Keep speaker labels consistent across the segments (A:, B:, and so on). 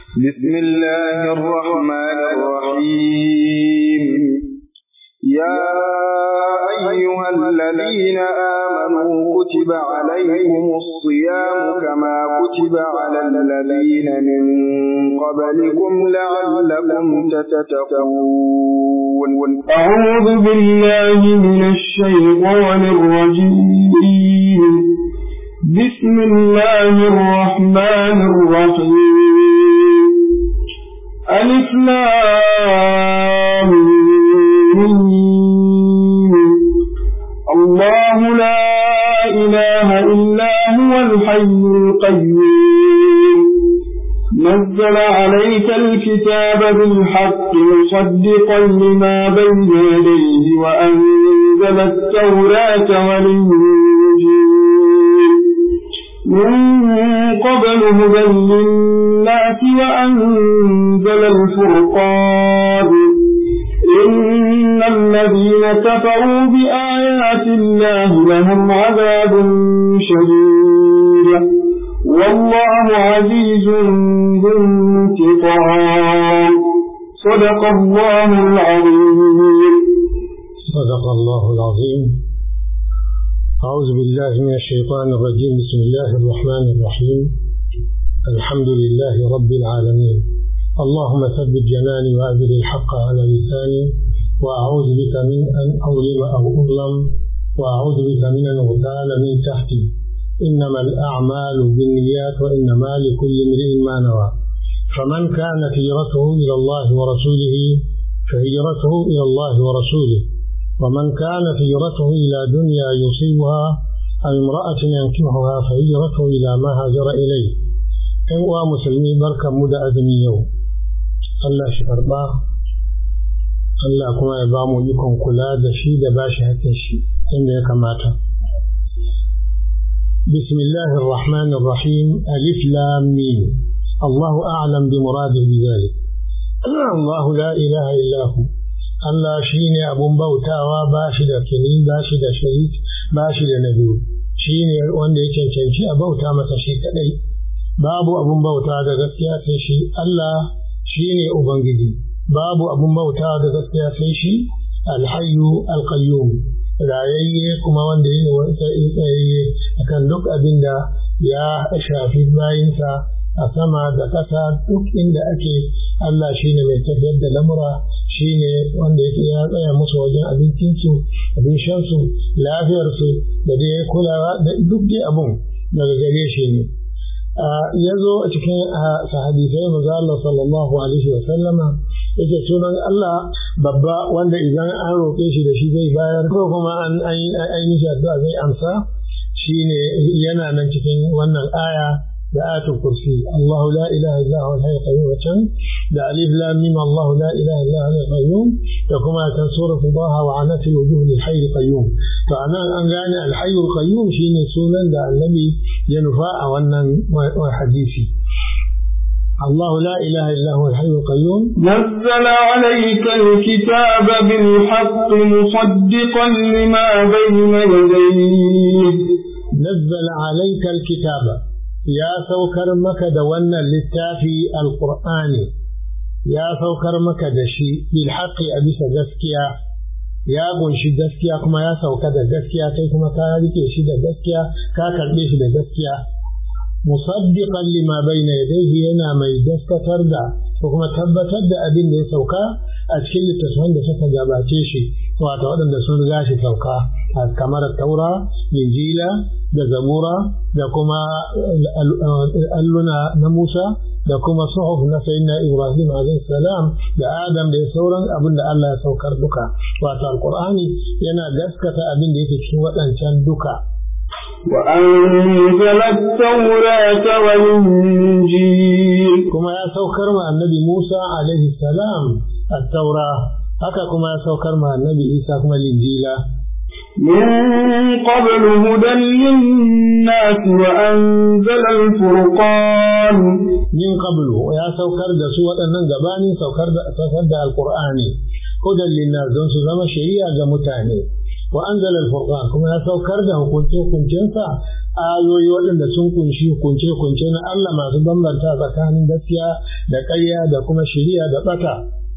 A: بسم الله الرحمن الرحيم يا أيها الذين آمنوا كتب عليكم الصيام كما كتب على الذين من قبلكم لعلكم تتقون
B: أعوذ بالله من الشيطان الرجيم بسم الله الرحمن الرحيم ألف لام الله لا إله إلا هو الحي القيوم نزل عليك الكتاب بالحق مصدقا لما بين يديه وأنزل التوراة والإنجيل من قبل هدى للناس وأنزل الفرقان إن الذين كفروا بآيات الله لهم عذاب شديد والله عزيز ذو انتقام صدق الله العظيم
C: صدق الله العظيم أعوذ بالله من الشيطان الرجيم بسم الله الرحمن الرحيم الحمد لله رب العالمين اللهم ثبت جناني وأجر الحق على لساني وأعوذ بك من أن أظلم أو أظلم وأعوذ بك من أن أغتال من تحتي إنما الأعمال بالنيات وإنما لكل امرئ ما نوى فمن كانت هجرته إلى الله ورسوله فهجرته إلى الله ورسوله ومن كانت هجرته إلى دنيا يصيبها أو امرأة ينكحها فهجرته إلى ما هاجر إليه إن مسلمي بركة مدى أذني يوم Allah shi karɓa, Allah kuma ya ba mu ikon kula da shi da ba shi hakin shi inda ya kamata. Bismillah ar-Rahman ar-Rahim Alif Lam Mim Allah a'lam bi muradihi bi zalik. Allah la ilaha illa hu. Allah shine abun bautawa ba shi da kini ba shi da shahid ba shi da nabi. Shine wanda ya cancanci a bauta masa shi kadai. Babu abun bauta da gaskiya sai shi Allah shi ne Ubangiji, babu abin bauta da gaskiya sai shi alhayu alkayyum rayayye kuma wanda yi tsayayye a kan duk abin da ya shafi bayinsa a sama da ƙasa duk inda ake Allah shi ne mai tafiyar da lamura shi ne wanda yake ya tsaya musu wajen abincinsu abin shansu lafiyarsu da dai kulawa da duk dai abin daga gare shi ne ya zo a cikin hadisai maza Allah sallallahu alaihi wa sallama yake sunan Allah babba wanda idan an roƙe shi da shi zai bayar ko kuma an yi shi addu'a zai amsa shine yana nan cikin wannan aya da ayatul kursi Allahu la ilaha illa huwa al-hayyul qayyum can da alif lam mim Allahu la ilaha illa huwa al-qayyum da kuma kan suratul Taha wa anatil wujuh lil hayyul qayyum to anan an gane al-hayyul qayyum shine sunan da annabi ya nufa a wannan hadisi الله لا إله إلا هو الحي القيوم
B: نزل عليك الكتاب بالحق مصدقا لما بين يديه
C: نزل عليك الكتاب يا سوكر مك دون للتافي القرآن يا سوكر مك دشي بالحق أبيس جسكيا ya gunshi gaskiya kuma ya sauka da gaskiya kai kuma ka rike shi da gaskiya ka karbe shi da gaskiya musaddiqan lima bayna yadayhi yana mai gaskatar da ko kuma tabbatar da abin da ya sauka a cikin littattafan da suka gabace shi wato waɗanda sun riga shi sauka kamar taura injila da zabura da kuma alluna na musa da kuma suhuf na sayyidina ibrahim alayhi salam da adam da sauran abin da Allah ya saukar duka wato alqur'ani yana gaskata abin da yake cikin waɗancan duka
B: وأنزل التوراة والإنجيل
C: كما يا سوكر مع النبي موسى عليه السلام التوراة هكا كما يا سوكر مع النبي عيسى كما الإنجيل
B: من قبل هدى للناس وأنزل الفرقان
C: من قبل ويا سوكر دا سوى أنن غباني سوكر دا سوكر دا القرآن هدى للناس دون سوى شريعة متاني wa anzala al-furqan kuma ya saukar da hukunce hukuncensa ayoyi waɗanda sun kunshi hukunce hukunce na Allah masu bambanta tsakanin gaskiya da ƙarya da kuma shari'a da bata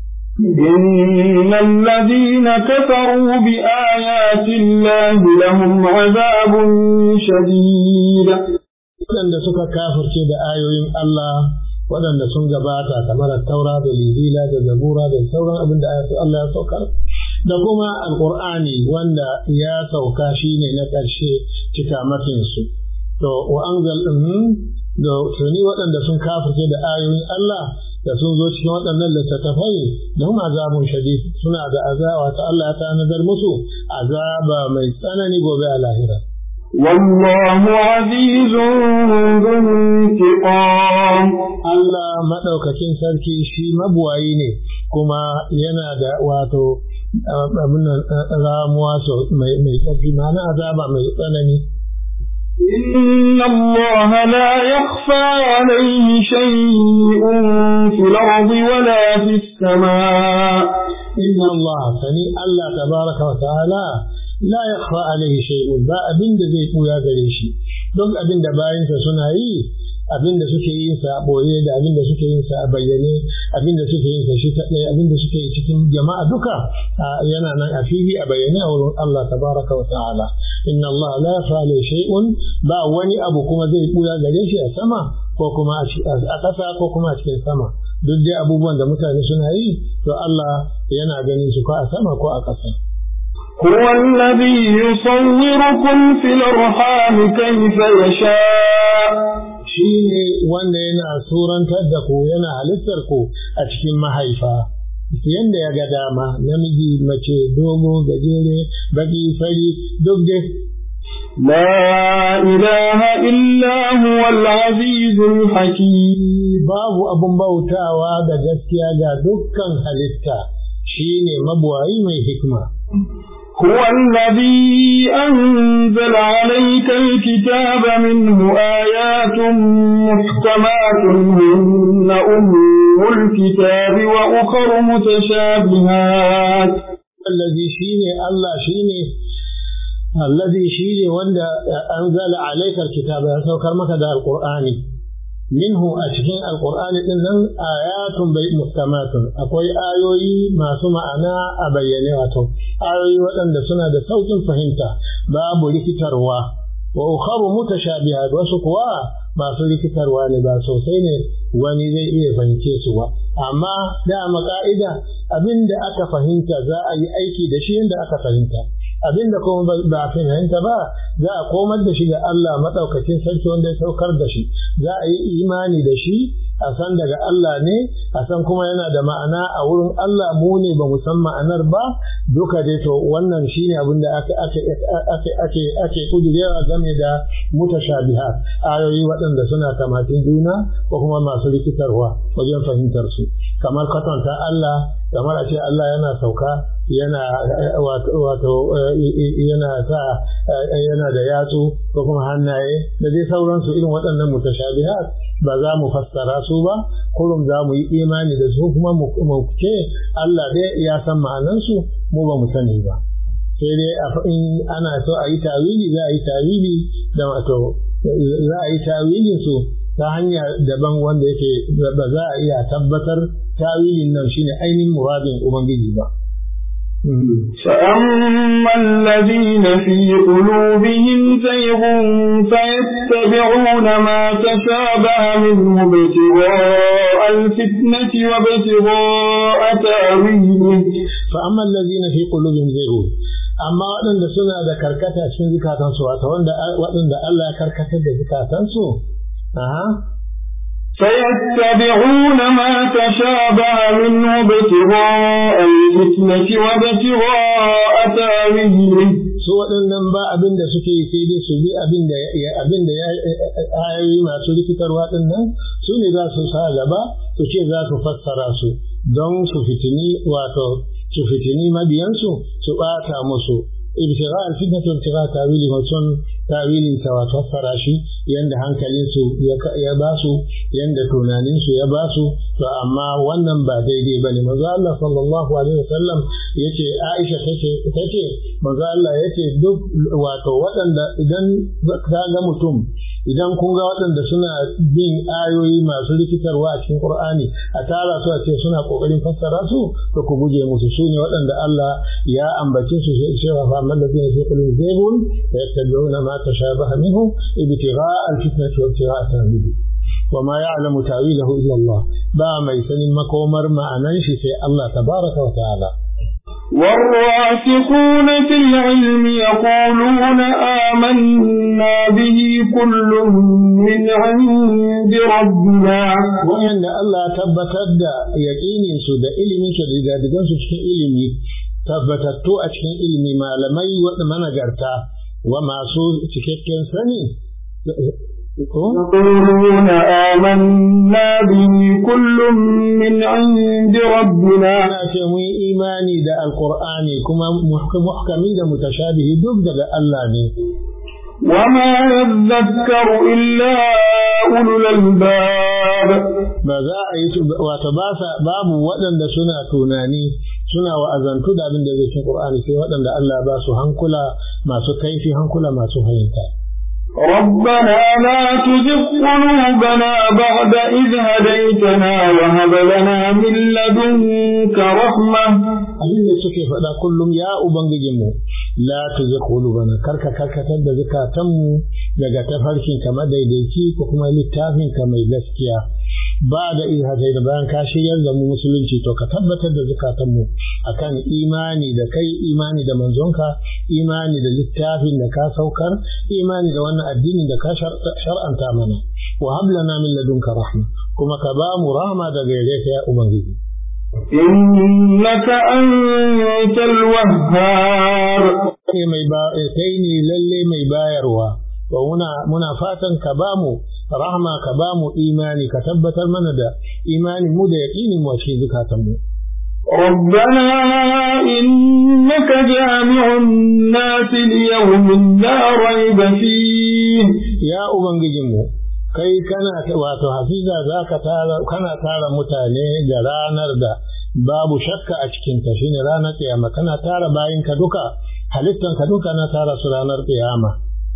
B: إن الذين كفروا بآيات الله لهم عذاب شديد
C: waɗanda suka kafirce da ayoyin Allah waɗanda sun gabata kamar taura da lizila da zabura da sauran abin da Allah ya saukar da kuma alƙur'ani wanda ya sauka shine na ƙarshe cika mafinsu to wa anzal da tuni waɗanda sun kafirce da ayoyin Allah da sun zo cikin waɗannan littattafai da kuma azabun shadid suna da azaba ta Allah ya tanadar musu azaba mai tsanani gobe a lahira
B: والله عزيز ذو انتقام
C: Allah maɗaukakin sarki shi mabuwayi ne kuma yana da wato abin ramuwa mai ƙarfi ma'ana azaba mai tsanani
B: إن الله لا يخفى عليه شيء في الأرض ولا في السماء
C: إن الله سني الله تبارك وتعالى لا يخفى عليه شيء با أبين زي قويا قريشي duk abin da bayansa suna yi abin da suke yin sa a boye da abin da suke yin sa a bayyane abin da suke yin sa shi kaɗai abin da suke yi cikin jama'a duka yana nan a fili a bayyane a wurin Allah tabaraka wa ta'ala inna Allah la yafa shay'un ba wani abu kuma zai buya gare shi a sama ko kuma a ƙasa ko kuma a cikin sama duk dai abubuwan da mutane suna yi to Allah yana ganin su ko a sama ko a ƙasa
B: هو الذي يصوركم في الأرحام كيف يشاء
C: shi ne wanda yana surantar da ku yana halittar ku a cikin mahaifa yadda ya ga dama namiji mace dogo gajere baki fari duk dai
B: لا إله إلا هو العزيز الحكيم
C: babu abun bautawa da gaskiya ga dukkan halitta shine mabuwayi mai hikma
B: هو الذي أنزل عليك الكتاب منه آيات محكمات هن أم الكتاب وأخر متشابهات
C: الذي شيني الله شيني الذي شيني وند أنزل عليك الكتاب سوكر مكة القرآن منه أشكين القرآن إنن آيات محكمات أقوي آيوي ما سمع أنا أبينياته آيوي وأن سنة صوت فهمت باب لكتروا وأخر متشابهات وسقوا ما لكتروا لبا سوسين wani zai iya fahimce su ba amma dama ka'ida abin da aka fahimta za a yi aiki da shi yadda aka fahimta abin da kuma ba a fahimta ba za a komar da shi ga Allah maɗaukacin sarki wanda ya saukar da shi za a yi imani da shi a san daga Allah ne a san kuma yana da ma'ana a wurin Allah mu ne ba mu san ma'anar ba duka dai to wannan shine abin da ake ake ake ake ake kudirewa game da mutashabihat ayoyi waɗanda suna kamatin juna ko kuma masu rikitarwa wajen fahimtar su kamar kwatanta Allah kamar a ce Allah yana sauka yana wato yana sa yana da yatsu ko kuma hannaye da dai sauransu irin waɗannan mutashabihat ba za mu fassara su ba kurum za mu yi imani da su kuma mu ce Allah dai ya san ma'anansu mu ba mu sani ba sai dai in ana so a yi tawili za a yi tawili da wato za a yi tawilin su ta hanya daban wanda yake ba za a iya tabbatar tawilin nan shine ainihin muradin ubangiji ba
B: فأما الذين في قلوبهم زيغ فيتبعون ما تشابه منه ابتغاء الفتنة وابتغاء تأويله
C: فأما الذين في قلوبهم زيغ amma waɗanda suna da karkata cikin zukatansu wato waɗanda Allah ya karkatar da zukatansu aha
B: فيتبعون ما تشابه منه ابتغاء الفتنة وابتغاء تاويله
C: su waɗannan ba abin da suke yi sai dai su bi abin da abin da ayoyi masu rikitarwa ɗin nan su ne za su sa gaba su ce za su fassara su don su fitini wato su fitini mabiyansu su ɓata musu ibtigha al-fitnati wa ibtigha tawili mutum tawilin sa wato fassara shi yanda hankalin su ya ba su yanda tunanin su ya ba su to amma wannan ba daidai bane manzo Allah sallallahu alaihi wasallam yace Aisha tace tace manzo Allah yace duk wato waɗanda idan ka ga mutum idan kun ga waɗanda suna bin ayoyi masu rikitarwa a cikin Qur'ani a tara su a ce suna kokarin fassara su to ku guje musu su ne waɗanda Allah ya ambace su sai cewa fa amma da zai fi kullu zaybun fa yattabi'una ma tashabaha minhu ibtigha'a al-fitnati wa ibtigha'a ta'wili wa ma ya'lamu ta'wilahu illa Allah ba mai sanin makomar ma'anan shi sai Allah tabaraka wa ta'ala
B: والراسخون في العلم يقولون آمنا به كل من عند ربنا
C: وإن الله tabbatar da yaƙinin su da ilimin su da gadigan su cikin ilimi tabbatattu a cikin ilimi malamai wadda managarta wa masu cikakken sani
B: يقولون آمنا به كل من عند ربنا
C: ce mu yi imani da alkur'ani kuma muhkami da mutashabihi duk daga Allah ne
B: وما يذكر إلا أولو الألباب
C: ba za a yi wato ba sa babu waɗanda suna tunani suna wa'azantu da abin da zai cikin Qur'ani sai waɗanda Allah ba su hankula masu kaifi hankula masu fahimta
B: ربنا لا تزغ قلوبنا بعد إذ هديتنا وهب لنا من لدنك رحمة
C: abin da suke faɗa kullum ya ubangijinmu la tuzigh qulubana karka karkatar da zukatanmu daga tafarkin ka madaidaici ko kuma littafin ka mai gaskiya ba da izhatai da bayan ka shiryar da mu musulunci to ka tabbatar da zukatanmu akan imani da kai imani da manzonka imani da littafin da ka saukar imani da wannan addinin da ka shar'anta mana wa hab lana min ladunka rahma kuma ka ba mu rahma daga gare ka ya ubangiji
B: إنك أنت الوهاب
C: kai mai ba kai ne lalle mai bayarwa to muna muna fatan ka ba mu rahma ka ba mu imani ka tabbatar mana da imani mu da yaqinin mu a cikin zukatan mu
B: ربنا إنك جامع الناس ليوم لا ريب فيه
C: ya ubangijin mu kai kana wato hafiza zaka tara kana tara mutane ga ranar da babu shakka a cikin ta shine ranar kiyama kana tara bayin ka duka halittan ka duka na tara su ranar kiyama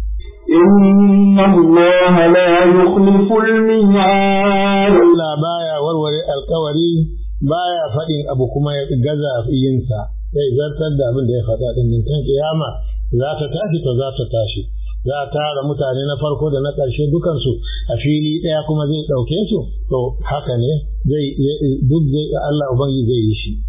B: إن الله لا يخلف الميعاد
C: Allah baya warware alkawari baya faɗin abu kuma ya gaza yinsa sai zartar da abin da ya faɗa din nan kan kiyama za ta tashi to za ta tashi za a tara mutane na farko da na ƙarshe dukansu a fili ɗaya kuma zai ɗauke su to haka ne zai duk zai Allah ubangi zai yi shi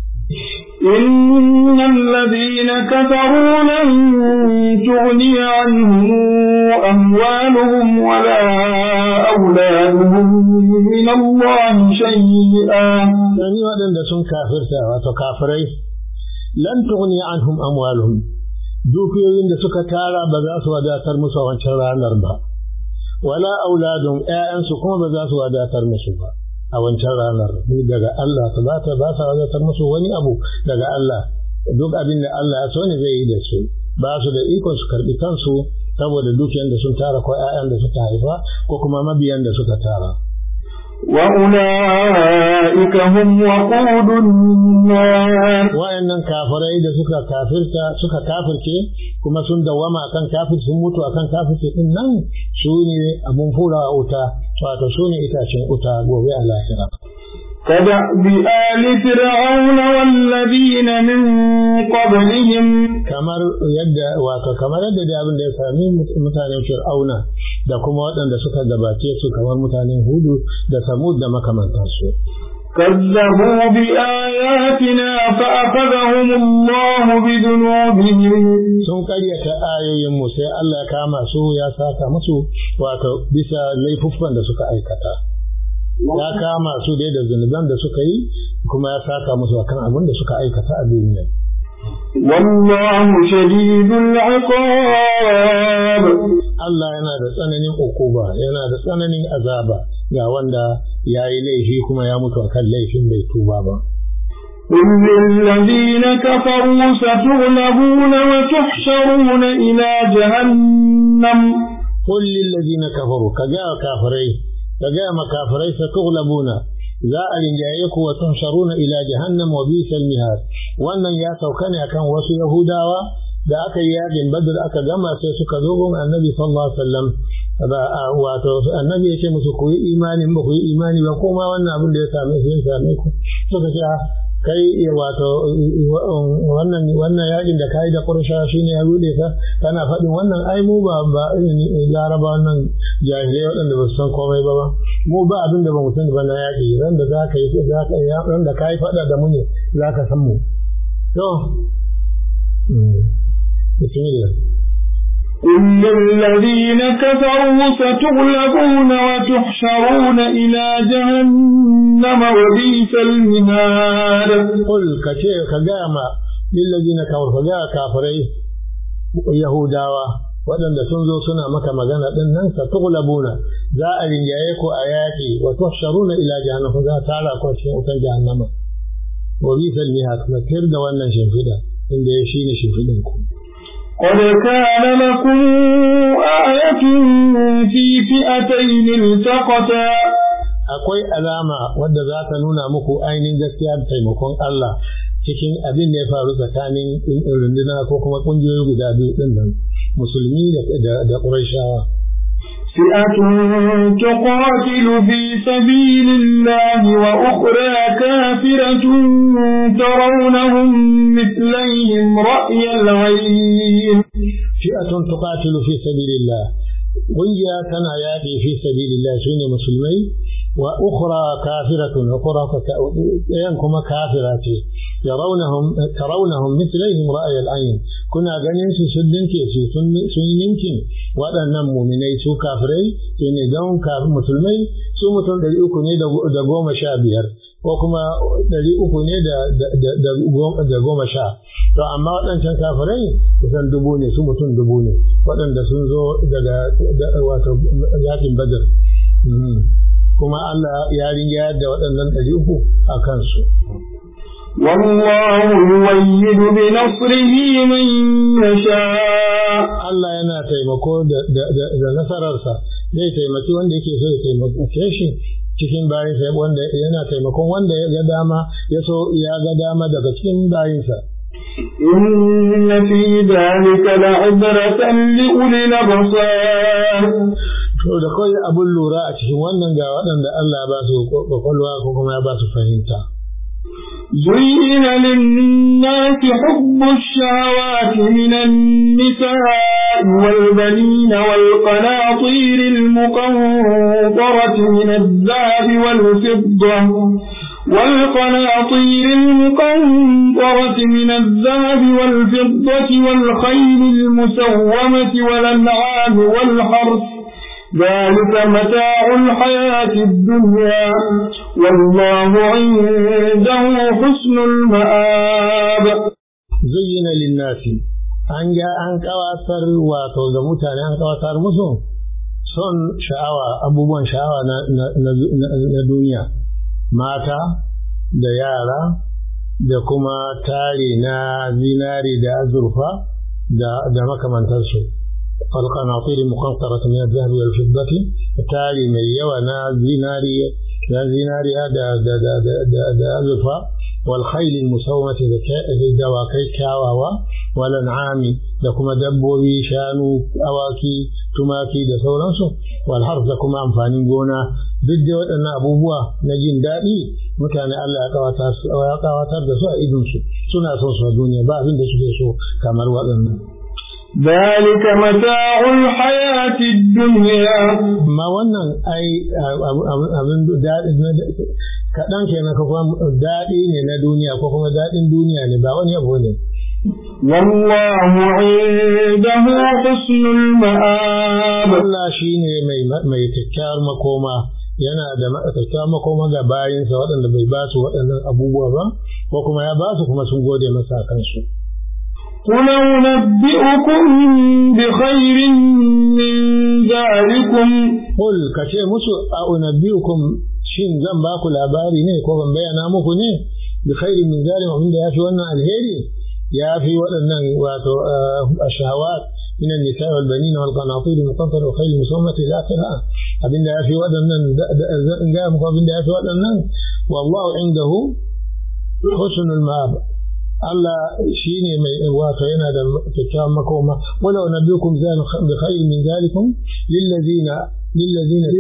B: إن الذين كفروا لن تغني عنهم أموالهم ولا أولادهم من الله شيئا
C: sani waɗanda sun kafirta wato kafirai lan tughni anhum amwaluhum dukiyoyin da suka tara ba za su wadatar musu a wancan ranar ba wala auladun ƴaƴansu kuma ba za su wadatar musu ba a wancan ranar daga Allah ta ba ta ba sa wadatar musu wani abu daga Allah duk abin da Allah ya so ne zai yi da su ba su da ikon su karbi kansu saboda dukiyan da sun tara ko ƴaƴan da suka haifa ko kuma mabiyan da suka tara
B: وأولئك هم وقود النار
C: wayannan kafirai da suka kafirta suka kafirce kuma sun dawama akan kafir sun mutu akan kafirce din nan su ne abun fura a wuta wato su ne itacen wuta gobe a lahira
B: كدأب آل فرعون والذين من قبلهم
C: kamar yadda wato kamar yadda da abin da ya sami mutanen fir'auna da kuma waɗanda suka gabace su kamar mutanen hudu da samud da makamantansu
B: كذبوا بآياتنا فأخذهم الله بذنوبهم
C: sun karyata ayoyinmu sai Allah ya kama su ya saka musu wato bisa laifuffan da suka aikata ya kama su dai da zunuban da suka yi kuma ya saka musu akan abin da suka aikata a duniya
B: والله شديد العقاب
C: Allah yana da tsananin ukuba yana da tsananin azaba ga wanda ya yi laifi kuma ya mutu akan laifin bai tuba ba
B: قل للذين كفروا ستغلبون وتحشرون إلى جهنم
C: قل للذين كفروا كجاء كافرين كجاء مكافرين ستغلبون za a rinjaye ku wa tuhsharuna ila jahannam wa bisal mihad wannan ya sauka ne akan wasu yahudawa da aka yi yakin badr aka gama sai suka zo gun annabi sallallahu alaihi wasallam wato annabi yake musu ku yi imani ba ku yi imani ba kuma wannan abin da ya same su ya same ku suka ce kai wato wannan wannan yakin da kai da qurasha shine ya rude ka kana faɗin wannan ai mu ba ba laraba wannan jahilai waɗanda ba su san komai ba ba mu ba abin da ba mu sani ba na yaki ran da za ka yi za ka yi ran da kai faɗa da mu ne za ka san mu to bismillah
B: قل للذين كفروا ستغلبون وتحشرون إلى جهنم وبئس المهاد
C: قل كشيء كجامع للذين كفروا فجاء كافرين يهوداوا waɗanda sun zo suna maka magana ɗin nan sa tughlabuna za a rinjaye ku a yaƙi wa tuhsharuna ila jahannama za a tara ku cikin wutar jahannama wa bisal mihad kuma tir da wannan shimfiɗa inda ya shine shimfiɗin ku
B: قد كان لكم آية في فئتين التقتا
C: akwai alama wadda za ta nuna muku ainihin gaskiya da taimakon Allah cikin abin da ya faru tsakanin runduna ko kuma ƙungiyoyi guda biyu ɗin nan musulmi da ƙurashawa.
B: فئة تقاتل في سبيل الله وأخرى كافرة ترونهم مثليهم رأي العين
C: فئة تقاتل في سبيل الله ويا كان ياتي في سبيل الله سنة مسلمين وأخرى كافرة أخرى ينكم كافرات يرونهم ترونهم مثليهم رأي العين كنا ganin su sun dinke su sun yi ninkin waɗannan muminai su kafirai su ne don kafin musulmai su mutum ɗari uku ne da goma sha biyar ko kuma ɗari uku ne da goma sha to amma waɗancan kafirai kusan dubu ne su mutum dubu ne waɗanda sun zo daga wato yakin badar kuma Allah ya ringa da waɗannan ɗari uku a kansu.
B: والله يؤيد بنصره من يشاء
C: Allah yana taimako da nasararsa zai taimaki wanda yake so ya taimake shi cikin bayinsa wanda yana taimakon wanda ya ga dama ya so ya ga dama daga cikin bayinsa.
B: إن في ذلك لعبرة لأولي الأبصار
C: To da kawai abin lura a cikin wannan ga waɗanda Allah ba su kwakwalwa ko kuma ya ba su fahimta.
B: زين للناس حب الشهوات من النساء والبنين والقناطير المقنطرة من الذهب والفضة والقناطير المقنطرة من الذهب والفضة والخيل المسومة والأنعام والحرث ذلك متاع الحياة الدنيا والله عنده حسن المآب
C: زين للناس an ga an kawatar wato ga mutane an kawatar musu son sha'awa abubuwan sha'awa na duniya mata da yara da kuma tare na zinari da azurfa da makamantarsu القناطير المقنطرة من الذهب والفضة تالي من يوانا زيناري لا زيناري دا دا دا دا دا دا أزفا والخيل المسومة دواكي كاواوا والأنعام لكما دبوي شانو أواكي تماكي دا سورانسو والحرف لكما أنفاني قونا duk da waɗannan abubuwa na jin daɗi mutane Allah ya kawatar da su a idonsu suna son su a duniya ba abin da suke so kamar waɗannan
B: ذلك متاع الحياة الدنيا
C: ما wannan ai abin daɗi kaɗan kenan ko kuma daɗi ne na duniya ko kuma daɗin duniya ne ba wani abu ne
B: والله عنده حسن المآب
C: Allah shine mai mai kyakkyawar makoma yana da kyakkyawar makoma ga bayinsa waɗanda bai ba su waɗannan abubuwa ba ko kuma ya ba su kuma sun gode masa kansu
B: قل أنبئكم بخير من ذلكم
C: قل كشي مسو أنبئكم shin zan ba ku labari ne ko ban bayyana muku ne bi khairin min zalim abin da yafi wannan alheri yafi waɗannan wato ashahawat من النساء والبنين والقناطير المقنطرة والخيل المسومة إلى آخرها أبن ده في ودنن جاء مقابل ده في ودنن والله عنده حسن المآب Allah shi ne mai wato yana da kyakkyawan makoma wala nabiyukum bi khairin min zalikum lillazina lillazina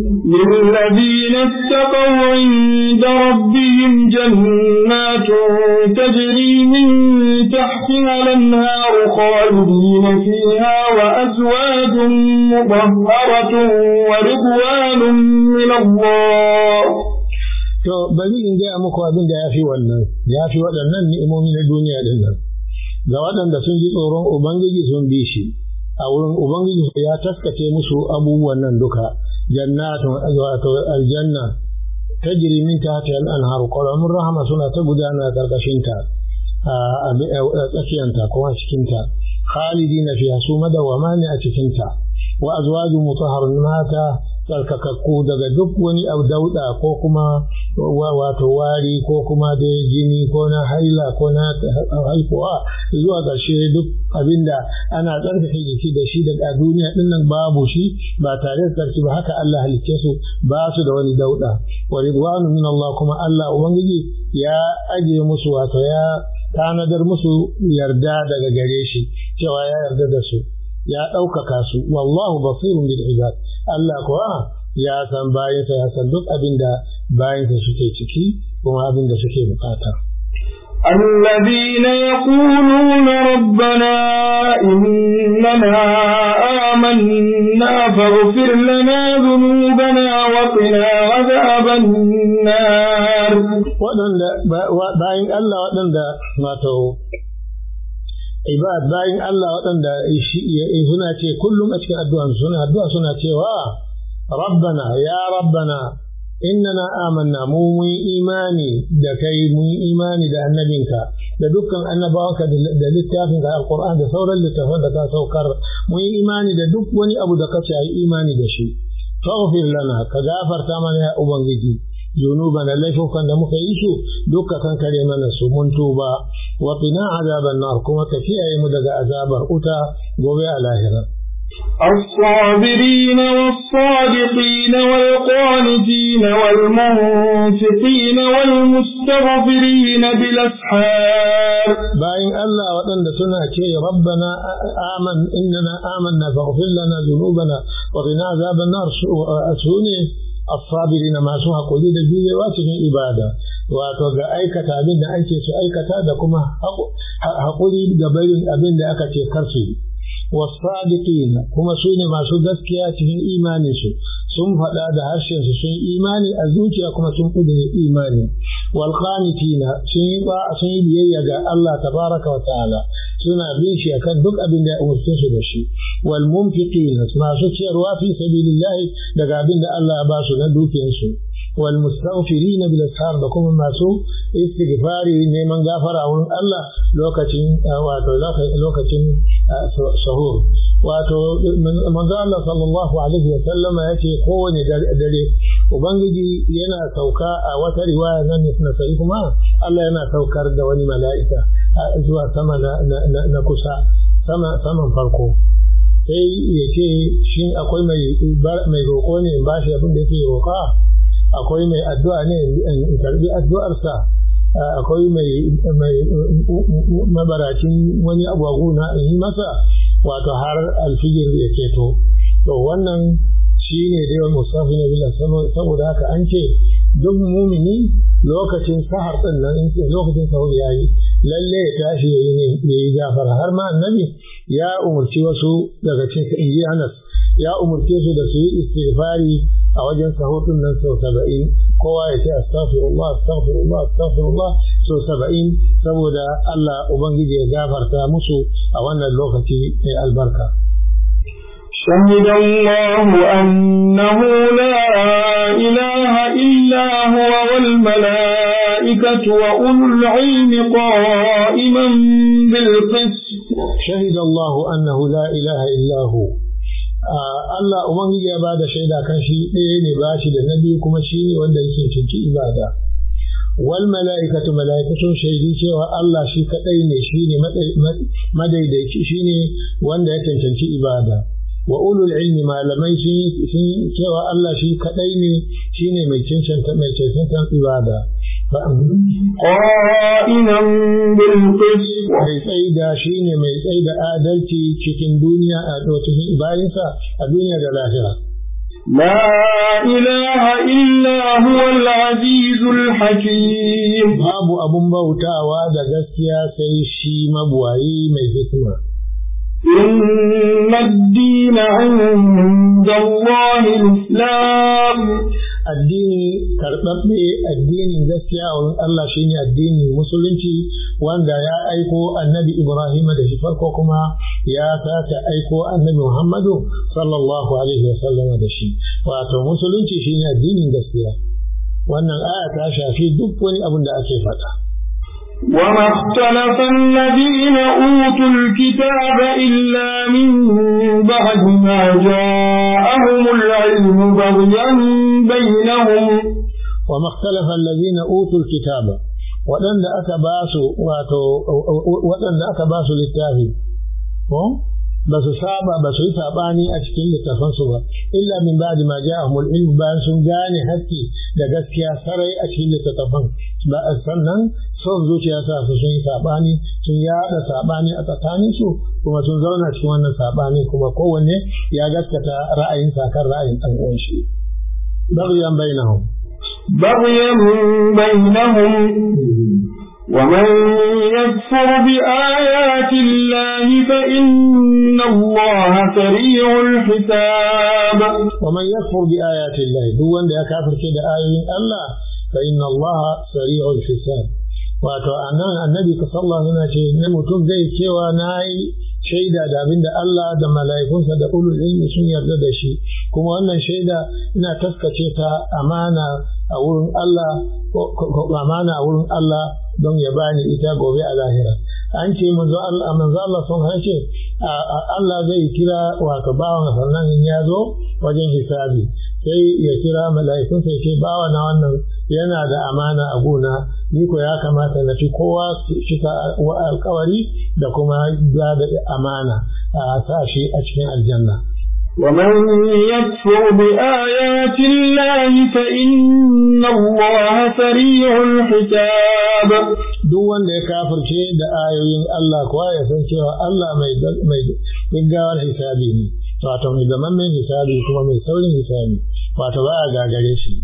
B: للذين اتقوا عند ربهم جنات تجري من تحتها الانهار خالدين فيها وازواج مطهرة ورضوان من الله
C: To bari in gaya muku abin da ya fi wannan, ya fi waɗannan ni'imomi na duniya din nan. Ga waɗanda sun ji tsoron Ubangiji sun bi shi, a wurin Ubangiji ya taskace musu abubuwan nan duka, jannatun wato aljanna ta min ta ta anharu ƙwararrun rahama suna ta gudana ƙarƙashinta a tsakiyanta kuma cikinta. Khalidi na fiya su madawama ne a cikinta. Wa azwaju mutahharun mata tsarkakakku daga duk wani abu dauda ko kuma wato wari ko kuma da jini ko na haila ko na haifuwa zuwa ƙarshe duk abinda ana tsarkake jiki da shi daga duniya din nan babu shi ba tare da tsarki ba haka Allah halicce su ba su da wani dauda wa ridwanu min Allah kuma Allah ubangiji ya aje musu wato ya tanadar musu yarda daga gare shi cewa ya yarda da su ya ɗaukaka su wallahu basirun bil ibad Allah kuwa ya san bayansa ya san duk abin da bayansa suke ciki kuma abin da suke bukata
B: الذين يقولون ربنا إننا آمنا فاغفر لنا ذنوبنا وقنا عذاب النار
C: waɗanda bayan Allah waɗanda wato ibad bayan Allah waɗanda suna ce kullum a cikin addu'a suna addu'a suna cewa rabbana ya rabbana innana amanna mu mun imani da kai mun imani da annabinka da dukkan annabawanka da littafinka alquran da sauran littafan da ka saukar mun imani da duk wani abu da kace ayi imani da shi faghfir lana ka gafarta mana ya ubangiji zunubana laifukan da muka yi su duka kan kare mana su mun tuba wa qina azaban nar kuma ka kiyaye mu daga azabar uta gobe a lahira
B: الصابرين والصادقين والقانتين والمنفقين والمستغفرين بالأسحار
C: باين الله وطن سنة شيء ربنا آمن إننا آمنا فاغفر لنا ذنوبنا وقنا عذاب النار سوني الصابرين ما سوها قولي da juyewa cikin ibada wato ga aikata abin da ake su aikata da kuma haƙuri ga barin abin da aka ce karsu والصادقين كما سوني ما سو gaskiya cikin imanin su sun faɗa da harshen su sun imani a zuciya kuma sun kudure imani wal qanitina sun yi ba sun yi biyayya ga Allah tabaraka wa ta'ala suna bin shi akan duk abin da ya umurce su da shi wal munfiqina masu ciyarwa fi sabilillah daga abin da Allah ya ba su na dukiyar su wal mustaghfirina bil ashar da kuma masu istighfari neman gafara wurin Allah lokacin wato lokacin sahur wato manzo Allah sallallahu alaihi wa sallama yace kowane dare ubangiji yana sauka a wata riwaya nan na sai kuma Allah yana saukar da wani mala'ika zuwa sama na kusa sama saman farko sai ya ce shin akwai mai mai roƙo ne in bashi abin da yake roƙa akwai mai addu'a ne in karbi addu'arsa akwai mai mabaracin wani abu na in yi masa wato har alfijir ya ceto to wannan shi ne da yawan musafi na bila saboda haka an ce duk mumini lokacin sahar din nan lokacin sahur ya yi lalle ya tashi ya yi gafara har ma annabi ya umarci wasu daga cikin inji Anas ya umarce su da su yi istighfari a wajen sahur din nan sau saba'in kowa ya ce astaghfirullah astaghfirullah astaghfirullah sau saba'in saboda Allah ubangiji ya gafarta musu a wannan lokaci mai albarka
B: شهد الله أنه لا إله إلا هو والملائكة وأولو العلم قائما بالقسط
C: شهد الله أنه لا إله إلا هو Allah Ubangiji ya bada shaida kan shi ɗaya ne ba shi da na biyu kuma shi ne wanda yake cinci ibada. wal mala'ikatu mala'ikatun shaidi cewa Allah shi kadai ne shine madaidaici shine wanda ya cancanci ibada wa ulul ilmi malamai sun cewa Allah shi kadai ne shine mai cancanta mai cancanta ibada
B: قائما بالقسط
C: mai tsaida shine mai tsaida adalci cikin duniya a cikin bayansa a duniya da lahira
B: لا إله إلا هو العزيز الحكيم
C: babu abun bautawa da gaskiya sai shi mabuwayi mai hikima
B: إن الدين عند الله الإسلام
C: addini karɓaɓɓe addinin gaskiya a wurin Allah shine addinin musulunci wanda ya aiko annabi Ibrahim da shi farko kuma ya sake aiko annabi Muhammadu sallallahu alaihi wa sallam da shi wato musulunci shine addinin gaskiya wannan aya ta shafi duk wani abin da ake faɗa
B: وما اختلف الذين أوتوا الكتاب إلا من بعد ما جاءهم العلم بغيا بينهم
C: وما اختلف الذين أوتوا الكتاب waɗanda aka ba su wato waɗanda aka ba su littafi ko ba su saba ba su yi saɓani a cikin littafansu ba illa min ba'di ma ja'ahumul ilm bayan sun gane haƙƙi da gaskiya sarai a cikin littattafan ba sannan son zuciya sa su sun yi saɓani sun yaɗa saɓani a tsakaninsu kuma sun zauna cikin wannan saɓani kuma kowanne ya gaskata ra'ayin kan ra'ayin ɗan uwan shi baghyan bainahum
B: بغيا بينهم ومن يكفر بآيات الله فإن الله سريع الحساب
C: ومن يكفر بآيات الله دون da كافر كده آيين الله فإن الله سريع الحساب wato anan annabi ka sallallahu alaihi ce ne mutum zai cewa na yi shaida da abinda Allah da mala'ikunsa da ulul ilmi sun yarda da shi kuma wannan shaida ina taskace ta amana a wurin Allah amana a wurin Allah don ya bani ita gobe a lahira an ce manzo Allah manzo Allah sun hace Allah zai kira wato bawan sannan in ya zo wajen hisabi sai ya kira mala'ikun sai ce bawa na wannan yana da amana a gona ni ko ya kamata na fi kowa cika alkawari da kuma ba da amana a sa shi a cikin aljanna
B: ومن يكفر بآيات الله فإن الله سريع الحساب
C: duk wanda ya kafirce da ayoyin Allah kuwa ya san cewa Allah mai mai gaggawar hisabi ne wato mai zaman mai hisabi kuma mai saurin hisabi wato ba a gagare shi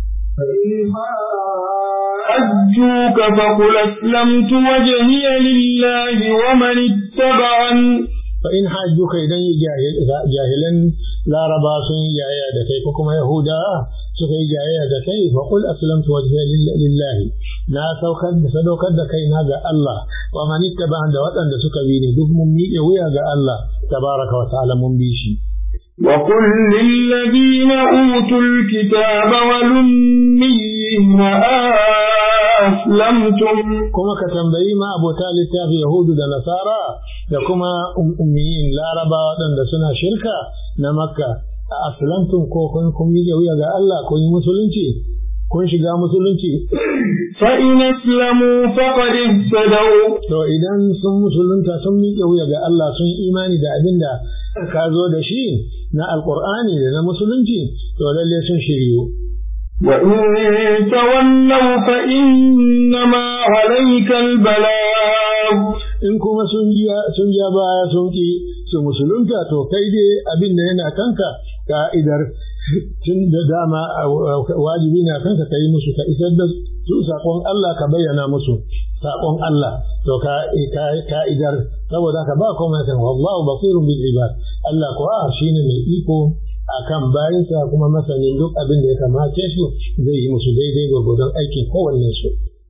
B: حجوك فقل أسلمت وجهي لله ومن اتبعني
C: فإن حجوك إذن جاهلا لا ربا سن جايا دكي كما يهودا سكي جايا دكي فقل أسلمت وجهي لله نا سوكد سدوكد دكي ناغا الله ومن اتبعن دواتن دسك بيني دك ممي ويا الله تبارك وتعالى ممبيشي
B: وقل للذين أوتوا الكتاب والأميين أسلمتم
C: كما كتنبئي ما أبو تالي في يهود دا نصارى da kuma ummiyin larabawa waɗanda suna shirka na makka a aslamtum ko kun kun miƙe wuya ga Allah kun yi musulunci kun shiga musulunci
B: fa in aslamu faqad ihtadaw
C: to idan sun musulunta sun miƙe wuya ga Allah sun yi imani da abin da ka zo da shi na alqur'ani da na musulunci to lalle sun shiryu
B: وإن تولوا فإنما عليك البلاغ
C: in kuma sun ja baya sun ki su musulunta to kai dai abin da yana kanka ka'idar tun da dama wajibi na kanka ka yi musu ka isar da su saƙon Allah ka bayyana musu saƙon Allah to ka'idar saboda ka ba kuma kan wallahu basirun bil ibad Allah kuwa shine mai iko akan bayansa kuma masanin duk abin da ya kamace su zai yi musu daidai gwagwadon aikin kowanne su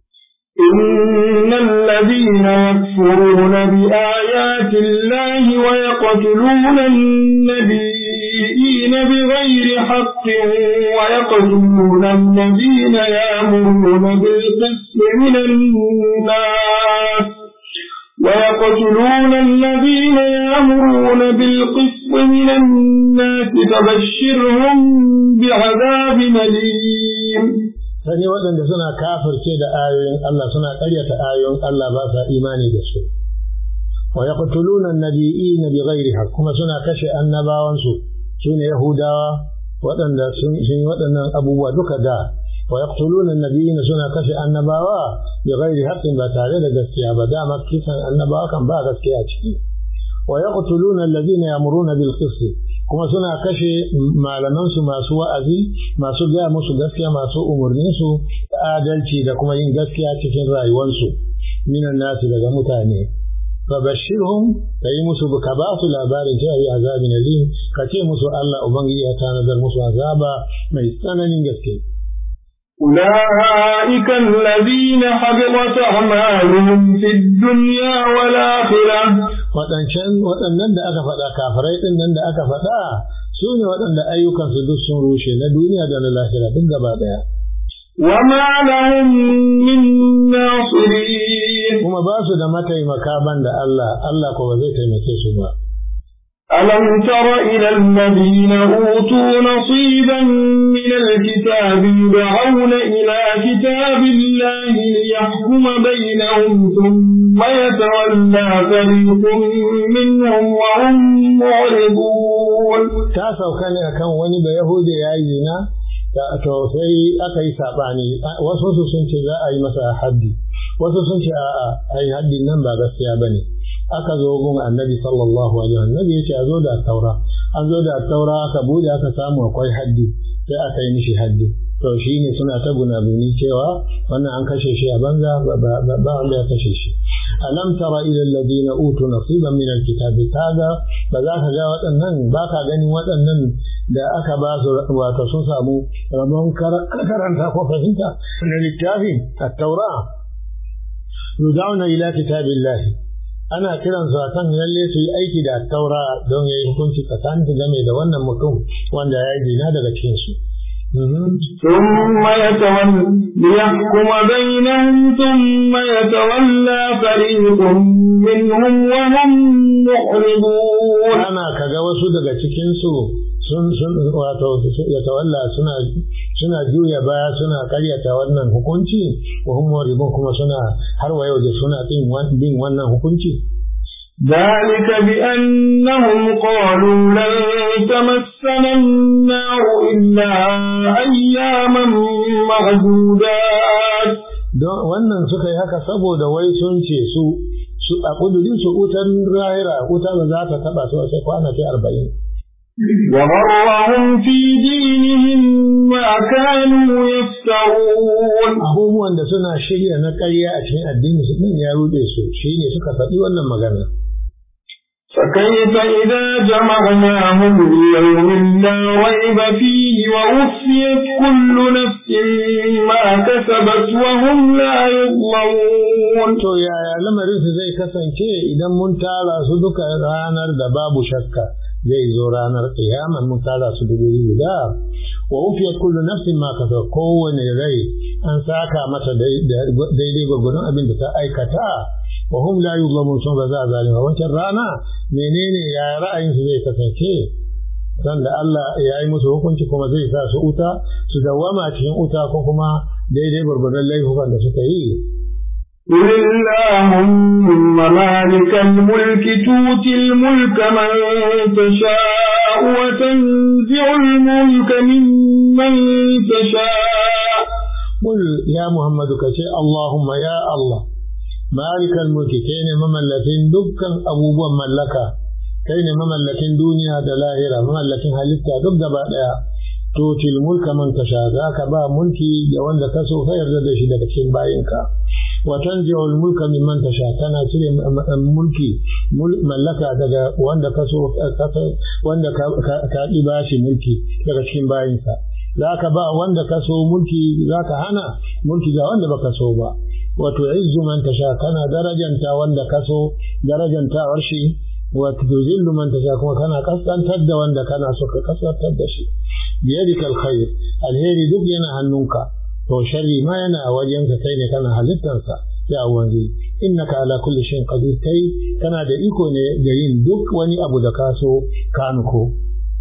B: إن الذين يكفرون بآيات الله ويقتلون النبيين بغير حق ويقتلون الذين يأمرون بالقسط من الناس ويقتلون الذين يأمرون بالقسط من الناس فبشرهم بعذاب أليم
C: sani waɗanda suna kafirce da ayoyin Allah suna ƙaryata ayoyin Allah ba sa imani da su wa yaqtuluna an-nabiyina bighairi haqq kuma suna kashe annabawansu sune yahudawa waɗanda sun yi waɗannan abubuwa duka da wa yaqtuluna an-nabiyina suna kashe annabawa bighairi haqqin ba tare da gaskiya ba dama kisan annabawa kan ba gaskiya ciki wa yaqtuluna alladhina ya'muruna bil qist kuma suna kashe malamansu masu wa'azi masu gaya musu gaskiya masu umarninsu da adalci da kuma yin gaskiya cikin rayuwarsu minan nasu daga mutane fabashirhum ka yi musu ka ba su labarin cewa yi azabin alim ka ce musu Allah ubangiji ya tanadar musu azaba mai tsananin gaske
B: أولئك الذين حبطت أعمالهم في الدنيا والآخرة
C: waɗancan waɗannan da aka faɗa kafirai ɗin nan da aka faɗa su ne waɗanda ayyukansu duk sun rushe na duniya da na lahira duk gaba ɗaya.
B: وما لهم من ناصرين
C: kuma ba su da mataimaka ban da Allah Allah ko ba zai taimake su ba.
B: ألم تر إلى الذين أوتوا نصيبا من الكتاب يدعون إلى كتاب الله ليحكم بينهم ثم يتولى فريق منهم وهم معرضون
C: Ta sauka ne akan wani da Yahudi ya yi zina, to sai aka yi saɓani, wasu su sun ce za a yi masa haddi, wasu sun ce a'a, ai haddin nan ba gaskiya ba ne. aka zo gun annabi sallallahu alaihi annabi ya ce a zo da taura an zo da taura aka bude aka samu akwai haddi sai aka yi mishi haddi to shi ne suna ta gunaguni cewa wannan an kashe shi a banza ba wanda ya kashe shi alam tara ila alladhina utu nasiban min alkitabi kaga ba za ka ga waɗannan ba ka ganin waɗannan da aka ba su wato sun samu rabon karanta ko fahimta na littafin at-taura yudauna ila kitabillahi ana kiransu a kan lalle su yi aiki da taura don ya yi hukunci tsakanin su game da wannan mutum wanda ya yi zina daga cikin su.
B: ثم يتولى ليحكم بينهم ثم يتولى فريق منهم وهم معرضون
C: Ana kaga wasu daga cikin su sun sun wato ya tawalla suna suna juya baya suna karyata wannan hukunci wa hum mu'ridun kuma suna har wa yau da suna bin wannan hukunci
B: ذلك بأنهم قالوا لن تمسنا النار إلا أياما معدودات
C: don wannan suka yi haka saboda wai sun ce su su a kudurin su wutar rahira wuta ba za ta taba su sai kwana sai arba'in
B: وغرهم في دينهم ما كانوا يفترون
C: abubuwan da suna shirya na ƙarya a cikin addini su ɗin ya ruɗe su shi ne suka faɗi wannan magana
B: فكيف إذا جمعناهم ليوم لا ريب فيه ووفيت كل نفس ما كسبت وهم لا يظلمون
C: to yaya lamarin su zai kasance idan mun tara su duka ranar da babu shakka zai zo ranar kiyama mun tara su dubu guda wa ufiyat kullu nafsin ma kasabat kowane rai an saka mata daidai gwagwadon abin da ta aikata wa hum la yuzlamun sun ba za a zalima wancan rana menene ya ra'ayin su zai kasance dan da Allah ya yi musu hukunci kuma zai sa su uta su dawama cikin uta ko kuma daidai gwargwadon laifukan da suka yi
B: قل اللهم مالك الملك تؤتي الملك من تشاء وتنزع الملك ممن تشاء
C: قل يا محمد كشي اللهم يا الله مالك الملك كين مملكين دكان أبوبا ملكا كين مملكين دنيا دلاهرة مملكين هلتا دك دبا ديا توتي الملك من تشاء ذاك با ملكي جوان كسو خير دشي دكين باينكا وتنزع الملك ممن تشاء كان سيري ملكي ملكا daga wanda kaso wanda ka bashi mulki daga cikin bayinsa zaka ba wanda kaso mulki zaka hana mulki ga wanda baka so ba wato izzu man tasha kana darajanta wanda kaso darajantawar shi wato tuzillu man tasha kuma kana kaskantar da wanda kana so ka kaskantar da shi biyadika alkhair alheri duk yana hannunka to sharri ma yana a wajenka kai ne kana halittarsa ya wanzu innaka ala kulli shay'in qadir kai kana da iko ne ga yin duk wani abu da ka so ka nuko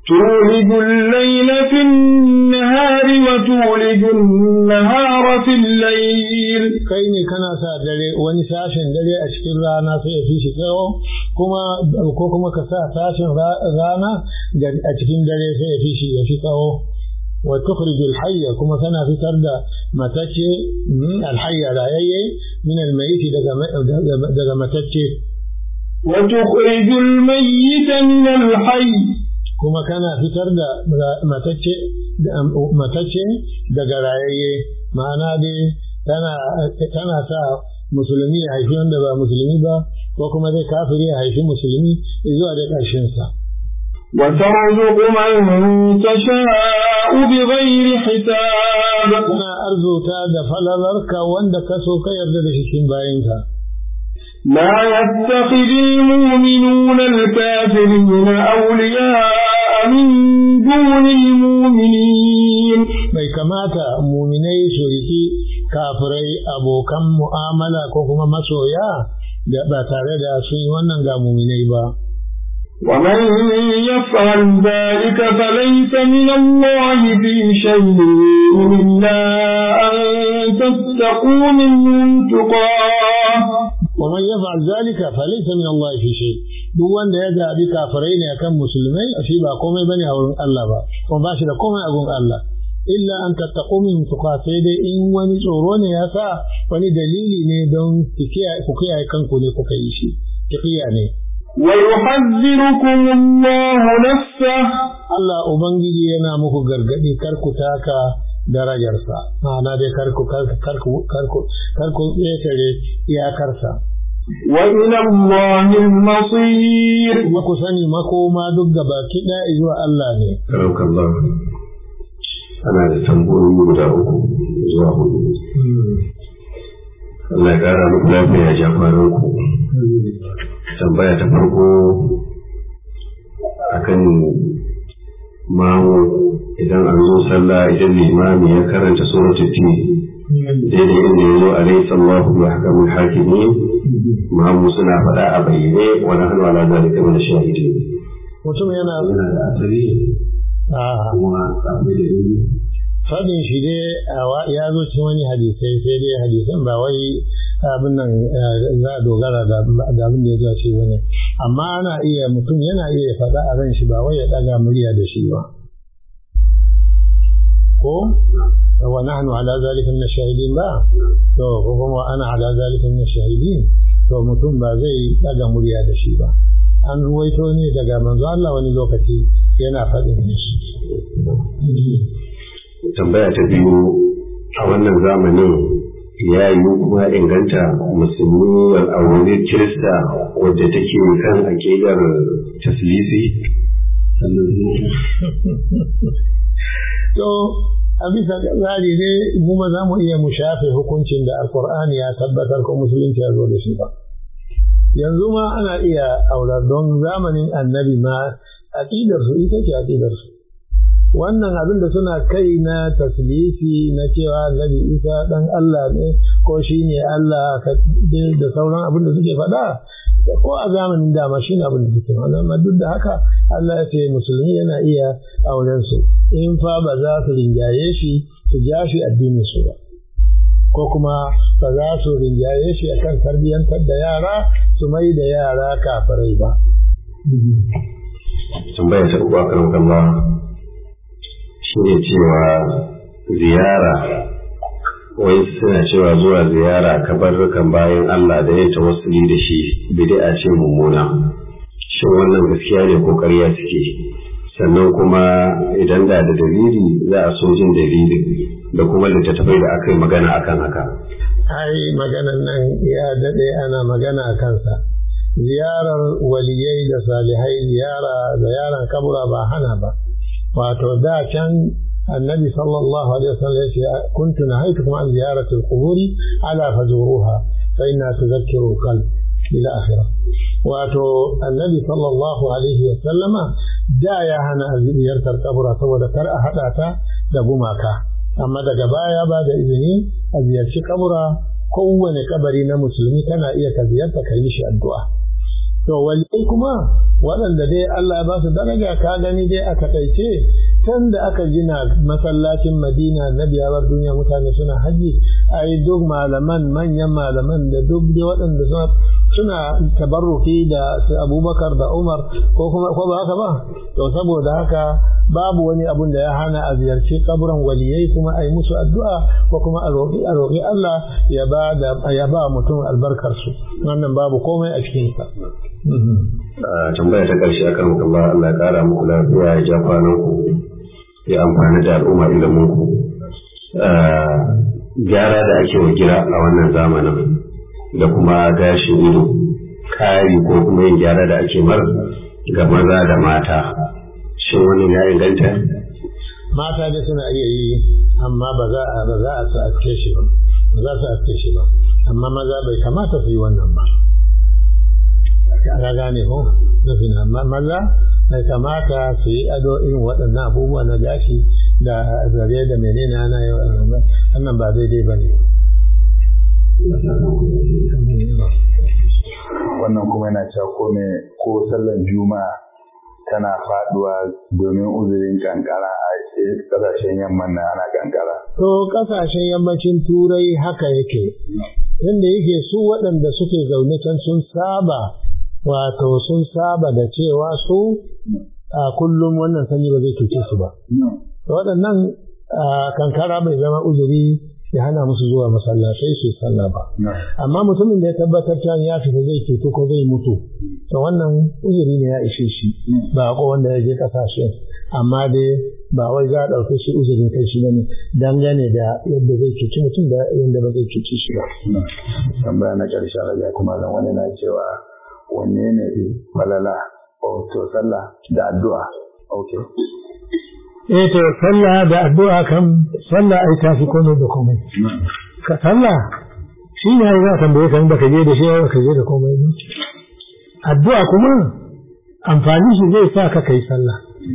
B: تولج الليل في النهار وتولج النهار في الليل
C: kai ne kana sa dare wani sashen dare a cikin rana sai ya fi shi tsawo kuma ko kuma ka sa sashen rana a cikin dare sai ya fi shi ya fi tsawo wa tukhrij al-hayya kuma kana fitar da matacce al-hayya rayayye min al-mayyit daga daga matacce
B: wa tukhrij al-mayyit min al-hayy
C: kuma kana fitar da matacce matacce daga rayayye ma'ana dai tana tana sa musulmi ya haifi wanda ba musulmi ba ko kuma zai kafiri ya haifi musulmi zuwa da ƙarshen sa
B: وترزق من تشاء بغير حساب
C: kana arzuta da falalarka wanda ka so ka yarda da cikin bayinka
B: لا يتخذ المؤمنون الكافرين أولياء من دون المؤمنين
C: bai kamata muminai su riki kafirai abokan mu'amala ko kuma masoya da ba tare da sun yi wannan ga muminai ba
B: ومن يفعل ذلك فليس من الله في شيء إلا أن تتقوا منهم تقاه
C: ومن يفعل ذلك فليس من الله في شيء duk wanda ya zaɓi kafirai ne akan musulmai shi ba komai bane a wurin Allah ba kuma ba shi da komai a wurin Allah illa an tattaqu min tuqa sai dai in wani tsoro ne ya sa wani dalili ne don ku kiyaye kanku ne kuka yi shi kiyaye ne
B: ويحذركم الله نفسه
C: Allah Ubangiji yana muku gargaɗi kar ku taka darajarsa ma'ana dai kar ku kar ku kar ku kar ku ƙetare iyakarsa
B: وإلى الله المصير
C: kuma ku sani makoma duk gaba kiɗa zuwa Allah ne
D: karauka Allah ana da tambayoyi guda uku zuwa hudu Allah ya kara muku lafiya ya ja kwanan ku tambaya ta farko akan mamu idan an zo sallah idan limami ya karanta suratul tin daidai inda ya zo alaihi sallahu wa hakamul hakimin mamu suna faɗa a bayyane wa nahnu ala zalika min shahidin
C: mutum yana
D: yana da asali
C: a
D: kuma akwai da ilimi
C: fadin shi dai ya zo cikin wani hadisai sai dai hadisan ba wai abin nan za a dogara da abin da ya zo shi bane amma ana iya mutum yana iya faɗa a ran shi ba wai ya ɗaga murya da shi ba ko wa nahnu ala zalika min shahidin ba to ko kuma ana ala zalika min shahidin to mutum ba zai ɗaga murya da shi ba an ruwaito ne daga manzo Allah wani lokaci yana faɗin shi
D: tambaya ta biyu a wannan zamanin ya yi kuma inganta musulmi aure kirista wadda take kan akidar taslisi
C: to a bisa tsari ne mu ma za mu iya mu shafe hukuncin da alkur'ani ya tabbatar ko musulunci ya zo da shi ba yanzu ma ana iya aurar don zamanin annabi ma aƙidar su ita ce aƙidar su wannan abin da suna kai na taslisi na cewa annabi isa dan Allah ne ko shi ne Allah da sauran abin da suke faɗa ko a zamanin dama shi ne abin da suke faɗa amma duk da haka Allah ya ce musulmi yana iya auren su in fa ba za su rinjaye shi su ja shi addinin su ba ko kuma ba za su rinjaye shi akan tarbiyyantar da yara su mai da yara kafirai ba.
D: tambaya ta uku akan Allah shi ne cewa ziyara wai suna cewa zuwa ziyara kabarrukan bayan Allah da ya tawassuli da shi bid'a ce mummuna shin wannan gaskiya ne ko ƙarya suke sannan kuma idan da da dalili za a so jin dalili da kuma littattafai da aka yi magana akan haka
C: ai maganan nan ya daɗe ana magana a kansa ziyarar waliyai da salihai ziyara ziyarar kabura ba hana ba wato da can annabi sallallahu alaihi wasallam yace kuntu nahaytukum an ziyarati al-quburi ala fazuruha fa inna tudhakkiru qalb ila akhirah wato annabi sallallahu alaihi wasallama da ya hana ziyartar kabura saboda kar a hada ta da gumaka amma daga baya ba da izini a ziyarci kabura kowane kabari na musulmi kana iya ka ziyarta ka yi shi addu'a to waliyai kuma waɗanda dai Allah ya ba su daraja ka gani dai a takaice tun da aka gina masallacin Madina na biyawar duniya mutane suna haji ai duk malaman manyan malaman da duk dai waɗanda suna suna tabarruki da Abubakar da Umar ko kuma ko ba haka ba to saboda haka babu wani abun da ya hana a ziyarci kaburan waliyai kuma a yi musu addu'a ko kuma a roƙi a roƙi Allah ya ba da ya ba mutum albarkar su wannan babu komai a cikin sa
D: tambaya ta ƙarshe akan Allah Allah ya ƙara muku lafiya ya ja kwanan ku ya amfani da al'umma ilimin ku gyara da ake wa gira a wannan zamanin da kuma gashin ido kari ko kuma yin gyara da ake mar ga maza da mata shin wani ya inganta
C: mata da suna iya yi amma ba za a ba za a su aske shi ba ba za su aske shi ba amma maza bai kamata su yi wannan ba ka gane ko nufin amma maza bai kamata su yi ado irin waɗannan abubuwa na gashi da zare da menene ana yi wannan ba daidai ba ne
A: wannan kuma yana cewa ko ne ko sallan juma'a tana faduwa domin uzurin kankara a kasashen yamman na ana kankara.
C: To kasashen yammacin turai haka yake, inda yake su waɗanda suke zaune can sun saba, wato sun saba da cewa su a kullum wannan sanyi ba zai cuce su ba. Waɗannan kankara bai zama uzuri ya hana musu zuwa masallatai su sallah ba. Amma mutumin da ya tabbatar cewa ya fita zai cutu ko zai mutu, to wannan uzuri ne ya ishe shi ba ko wanda ya je kasashe. Amma dai ba wai za a ɗauke shi uzurin kai shi ne dangane da yadda zai cuci mutum da yadda ba zai cuci shi ba.
A: Tambaya na ƙarshen raja kuma zan wani na cewa wanne ne falala to sallah da addu'a. Okay.
C: eh to sallah da addu'a kan sallah ai tafi komai da komai ka sallah shi ne za ka tambaye kan da ka je da shi ba ka je da komai ne addu'a kuma amfani shi zai sa ka kai sallah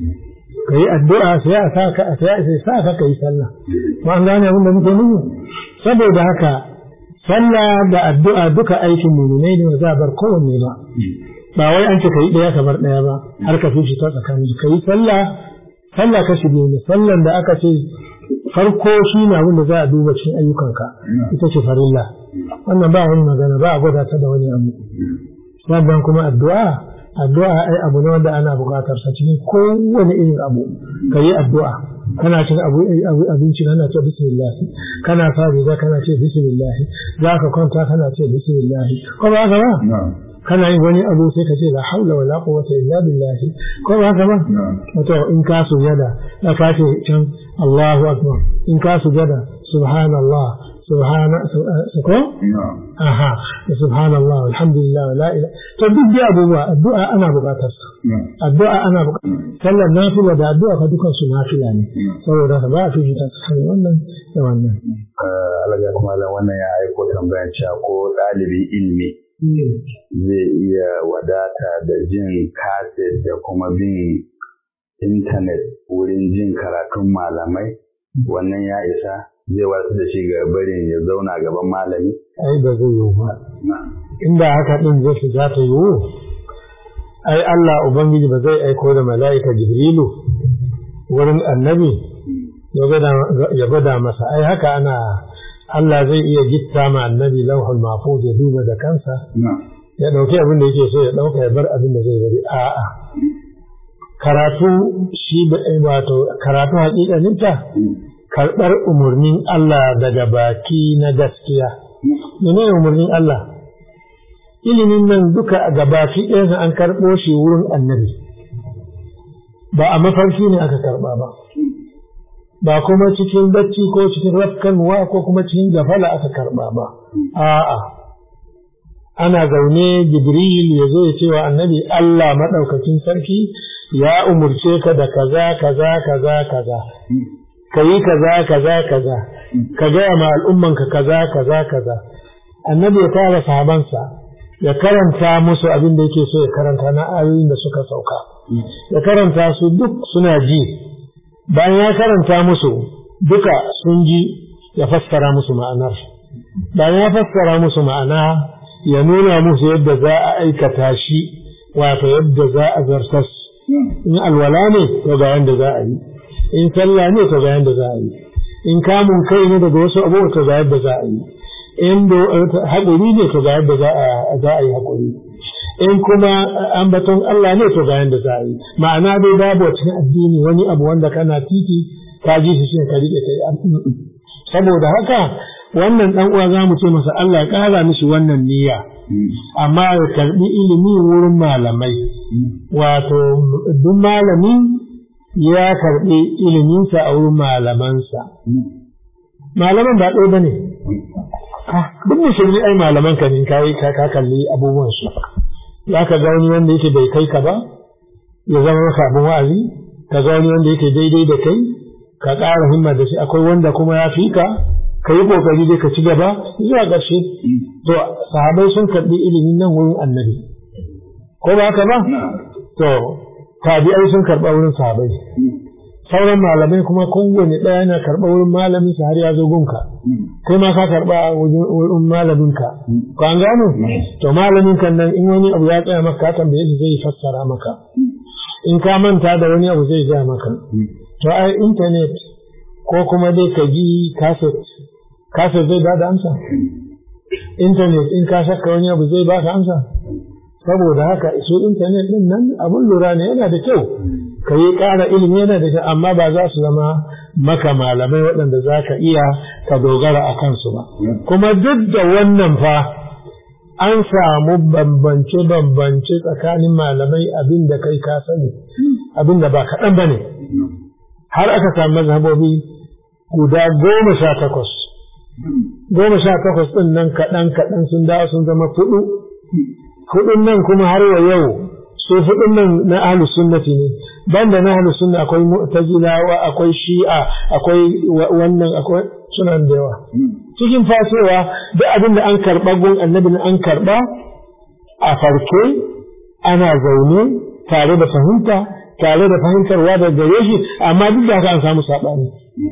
C: ka yi addu'a sai a sa ka sai sa ka kai sallah ma an gane abin da muke nufi saboda haka sallah da addu'a duka aikin mu'minai ne ba za a bar kowanne ba ba wai an ce ka yi ɗaya ka bar ɗaya ba har ka fi shi ta tsakanin ka yi sallah sallah kashi biyu ne sallan da aka ce farko shi ne abin da za a duba cikin ayyukanka ita ce farilla wannan ba wani magana ba a gwada ta da wani abu sannan kuma addu'a addu'a ai abu ne wanda ana buƙatar sa cikin kowane irin abu ka yi addu'a kana cin abu abinci kana ce bismillah kana sa riga kana ce bismillah za ka kwanta kana ce bismillah ko ba haka ba kana yin wani abu sai ka ce la haula wala quwwata illa billah ko ba haka ba wato in ka sujada da ka ce can Allahu akbar in ka sujada subhanallah subhana ko aha subhanallah alhamdulillah la ilaha to duk da abubuwa addu'a ana buƙatar sa addu'a ana buƙatar sallar nafila da addu'a ka dukan su nafila ne saboda ba a fi ta tsakanin wannan da wannan
A: alaga kuma wannan ya aiko tambayar cewa ko ɗalibi ilimi zai iya wadata da jin kaset da kuma bin intanet wurin jin karatun malamai wannan ya isa zai wasu da shi ga barin ya zauna gaban malami?
C: ai ba zai yiwu ba inda haka ɗin zai fi za ta yiwu ai Allah Ubangiji ba zai aiko da mala'ika Jibrilu wurin annabi ya gwada masa ai haka ana Allah zai iya gitta ma annabi lauhul mahfuz ya duba da kansa ya dauki abin da yake so ya dauka ya bar abin da zai bari a'a karatu shi wato karatu hakikaninta karɓar umarnin Allah daga baki na gaskiya menene umarnin Allah ilimin nan duka a gabaki ɗayansa an karɓo shi wurin annabi ba a mafarki ne aka karɓa ba ba kuma cikin bacci ko cikin rafkanwa ko kuma cikin gafala aka karba ba a'a ana zaune jibril ya zo ya ce wa annabi Allah maɗaukakin sarki ya umurce ka da kaza kaza kaza kaza ka yi kaza kaza kaza ka gaya ma al'ummanka kaza kaza kaza annabi ya tara sahabansa ya karanta musu abin da yake so ya karanta na ayoyin da suka sauka ya karanta su duk suna ji bayan ya karanta musu duka sun ji ya fassara musu ma'anar bayan ya fassara musu ma'ana ya nuna musu yadda za a aikata shi wato yadda za a zartas in alwala ne to ga yanda za a yi in sallah ne to ga yanda za a yi in kamun kai ne daga wasu abubuwa to ga yadda za a yi in haƙuri ne to ga yadda za a yi haƙuri in kuma ambaton Allah ne to ga yadda za a yi ma'ana dai babu cikin addini wani abu wanda kana titi ka ji shi ka rike kai saboda haka wannan dan uwa za mu ce masa Allah ya ƙara mishi wannan niyya amma ya karbi ilimi wurin malamai wato duk malami ya karbi iliminsa a wurin malamansa malaman ba ɗaya bane duk musulmi ai malaman ka ne kai ka kalli abubuwan su za ka ga wani wanda yake bai kai ka ba ya zama maka abin wa'azi ka ga wani wanda yake daidai da kai ka ƙara himma da shi akwai wanda kuma ya fi ka ka yi ƙoƙari dai ka ci gaba zuwa ƙarshe to sahabai sun karɓi ilimin nan wurin annabi ko ba haka ba to tabi'ai sun karɓa wurin sahabai sauran malamai kuma kowane ɗaya yana karɓa wurin malamin sa har ya zo gunka kai ma ka karɓa wurin malamin ka ko an gano to malamin kan nan in wani abu ya tsaya maka ka tambaye shi zai fassara maka in ka manta da wani abu zai gaya maka to ai internet ko kuma dai ka ji kaset kaset zai bada amsa internet in ka saka wani abu zai baka amsa saboda haka su internet din nan abun lura ne yana da kyau ka yi ƙara ilimi yana da kyau amma ba za su zama maka malamai waɗanda za ka iya ka dogara a kansu ba kuma duk da wannan fa an samu bambance-bambance tsakanin malamai abin da kai ka sani abin da ba kaɗan ba ne har aka samu mazhabobi guda goma sha takwas goma sha takwas ɗin nan kaɗan kaɗan sun dawo sun zama fudu hudun nan kuma har wa yau su hudun nan na ahlus sunnati ne banda na ahlus sunna akwai mu'tazilawa akwai shi'a akwai wannan akwai sunan da yawa cikin fasowa duk abin da an karba gun annabi an karba a farke ana zaune tare da fahimta tare da fahimtarwa da gare shi amma duk da haka an samu sabani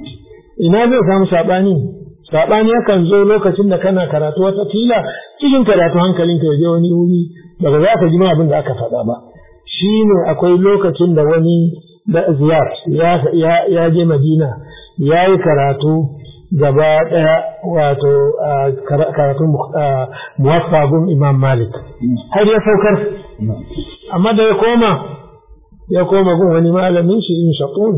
C: ina zai samu sabani sabani yakan zo lokacin da kana karatu wata fila cikin karatu hankalinka ya je wani wuri daga za ka ji ma abin da aka faɗa ba shi ne akwai lokacin da wani da ziyar ya je madina ya yi karatu gaba ɗaya wato karatun muwaffagun imam malik har ya saukar amma da ya koma ya koma gun wani malamin shi in shaƙun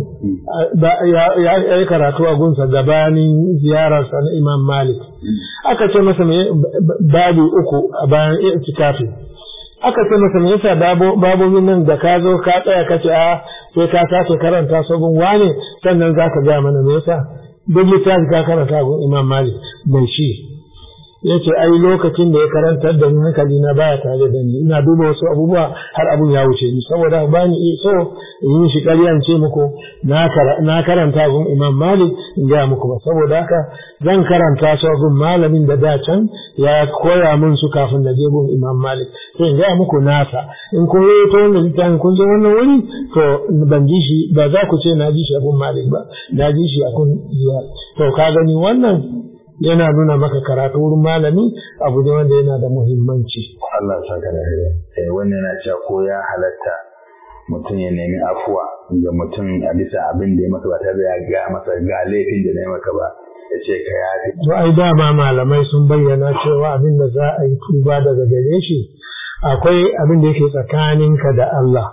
C: ya yi karatu a gunsa gabanin ziyararsa na imam malik aka ce masa babu uku a bayan itikafi aka ce masa me yasa babobin nan da ka zo ka tsaya ka ce a sai ka sake karanta sabon wane sannan za ka ga mana me yasa duk littafi ka karanta gun imam malik mai shi ya ce ai lokacin da ya karantar da ni hankali na baya tare da ni ina duba wasu abubuwa har abun ya wuce ni saboda ba ni so in yi shi ƙarya ce muku na karanta gun imam malik in gaya muku ba saboda haka zan karanta su gun malamin da da can ya koya min su kafin na je gun imam malik sai in gaya muku nasa in kun yi ta wannan littafin kun je wannan wuri to ban ji shi ba za ku ce na ji shi a gun malik ba na ji shi a kun ziyar to ka gani wannan yana nuna maka karatu wurin malami abu ne wanda yana da muhimmanci.
A: Allah sa ka da eh wannan yana cewa ko ya halatta mutum ya nemi afuwa ga mutum a bisa abin da ya masa ba tare da ya ga masa ga laifin da na yi maka ba ya ce ka yafi.
C: To ai dama malamai sun bayyana cewa abin da za a yi tuba daga gare shi akwai abin da yake tsakaninka da Allah.